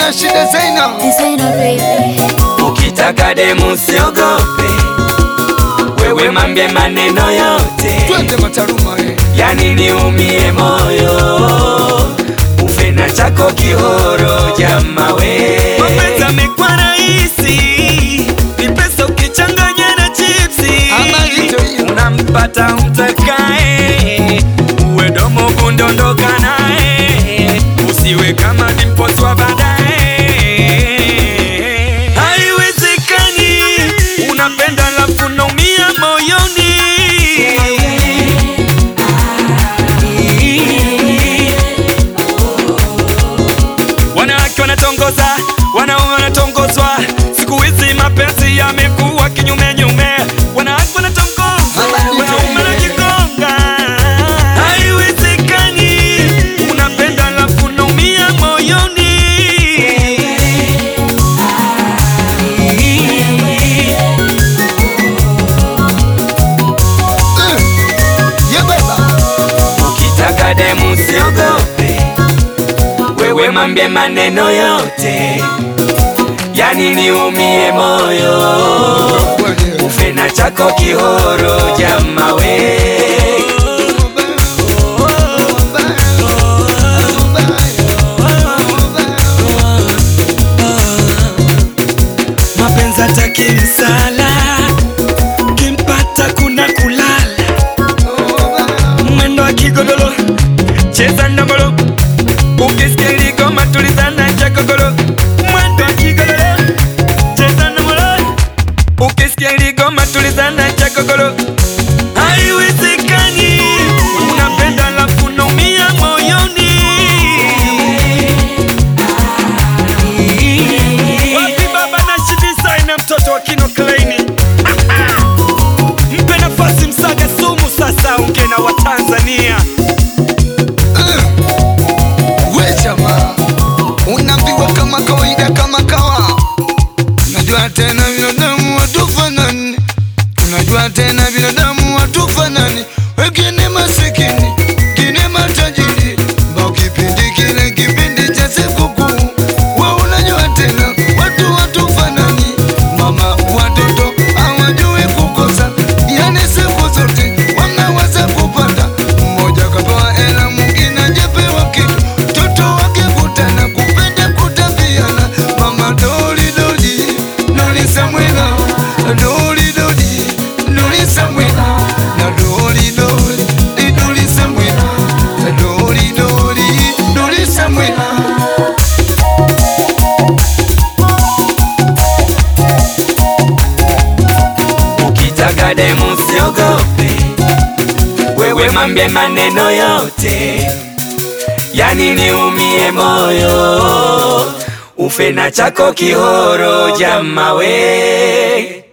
na shida Zaina, Designer baby. Ukitaka demu usiogope, wewe mambie maneno yote, twende Mataruma we. yani niumie moyo, ufe na chako kihoro jama we. Mapenzi yamekuwa rahisi, ni pesa ukichanganya na chipsi. Habari hiyo hiyo. Unampata umtakae, uwe domo kundondoka naye, usiwe kama dimposwa baadaye. Haiwezekani, unapenda alafu unaumia moyoni. Wanawake wanatongoza, wanaume wanatongozwa. Siku hizi mapenzi yamekuwa kinyume nyume. Wanawake wanatongoza, wanaume wanajigonga. Haiwezekani, unapenda alafu unaumia moyoni. Eh, ye baba, Ukitaka demu usiogope, wewe mambie maneno yote, yani niumie moyo, kweli. ufe na chako kihoro jama we. Mapenzi hataki msala, kimpata kuna kulala. Mwendo wa kigodoro, cheza ndomolo, ukisikia ligoma tulizana cha kogoro. Mwendo wa kigodoro, cheza ndomolo, ukisikia ligoma tulizana cha kogoro. Haiwezekani, unapenda alafu unaumia moyoni. Wapi baba na shidisa ina mtoto wa Kino Kleini? Mpe nafasi Msaga Sumu sasa unge na Watanzania. We jamaa, unaambiwa kama kawaida, kama kawa. Unajua tena binadamu watufanani, unajua tena binadamu watufanani, wengine masikini, wengine matajiri. Mbao kipindi kile kipindi cha sikukuu, we unajua tena watu watufanani, mama watoto hawajui kukosa, yani siku zote wanaweza kupata mmoja kapewa hela, mwingine ajapewa kitu, mtoto wake kutana kupenda kutabiana. Mama doli doli doli Samwela, doli doli doli Samwela, na doli doli doli Samwela, doli doli doli Samwela. Ukitaka demu usiogope, wewe mambie maneno yote, yani niumie moyo, ufe na chako kihoro jama we.